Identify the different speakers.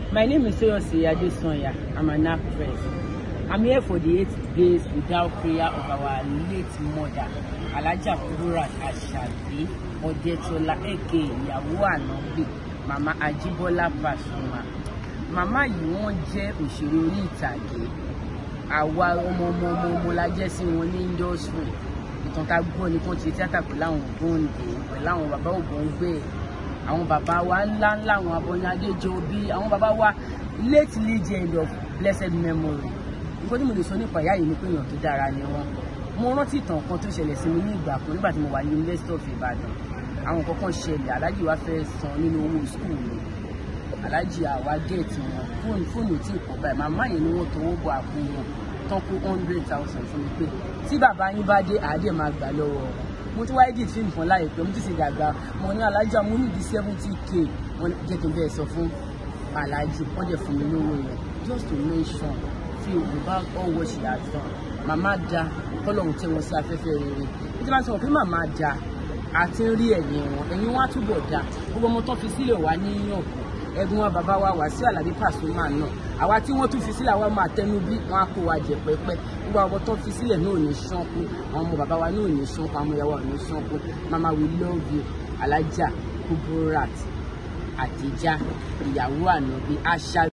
Speaker 1: My name is Toyosi Adesanya. I'm an actress. I'm here for the eight days without prayer of our late mother, Alhaja Kudirat Asabi Odetola, aka ìyàwó Ànábì, Mama Ajibola Pasuma. Màmá yìí wọ́n jẹ́ òṣèré orí ìtàgé. Àwa ọmọ ọmọ ọmọ ọmọ la jẹ́ sí wọn ní industry. Ìtàn tá a gbọ́ ni kí wọ́n ti ṣe tíátà pẹ̀lú àwọn Ògbóǹde, pẹ̀lú àwọn bàbá Ògbóǹgbè àwọn bàbá wa ńlá ńlá àwọn Abọ́ni Adéjọbí àwọn bàbá wa late legend of blessed memory nǹkan tí mo lè sọ nípa ìyá yìí ni pé èèyàn tó dára ni wọn mo rántí ìtàn kan tó ṣẹlẹ̀ sí mi ní ìgbà kan nígbà tí mo wà ní University of Ibadan àwọn nǹkan kan ṣẹlẹ̀ aláàjì wa fẹ́ san nínú owó skul mi aláàjì àwa géètì wọn fóònù fóònù tí kò báyìí màmá yẹn ni wọ́n tọwọ́ bọ àpò wọn tán kó hundred thousand fún mi pé tí bàbá yín bá dé àádẹ́ máa gbà lọ́wọ́ wọn mo ti wáyé dìtì nǹkan láìpẹ́ mo ti ṣe dàgbà mo ní alájà mo ní di seventy k wọn jẹ́ kí n bẹ́ẹ̀ sọ fún alájì wọ́n jẹ́ fún mi lówó yẹn just to mention fi without all what she has done màmá da kọ́lọ́hún tẹ́ wọn sí afẹ́fẹ́ rere bí tí wọ́n sọ pé màmá da àti ń rí ẹ̀yìn wọn ẹ̀yìn wọn á túbọ̀ da gbogbo ọmọ tó fi sílẹ̀ wá ní yànkù ẹ̀gbọ́n wa bàbá wa wá sí Àlàbí Pasuma náà àwa tí wọ́n tún fi sílẹ̀ àwa máa tẹnu bí wọ́n á kó wa jẹ pẹ́pẹ́ gbogbo àwọn tó fi sílẹ̀ náà ò ní ṣánkú àwọn ọmọ bàbá wa náà ò ní ṣánkú àwọn ọmọ ìyàwó ò ní ṣánkú mama we love you Alhaja Kudirat Adija ìyàwó Ànábì àṣà.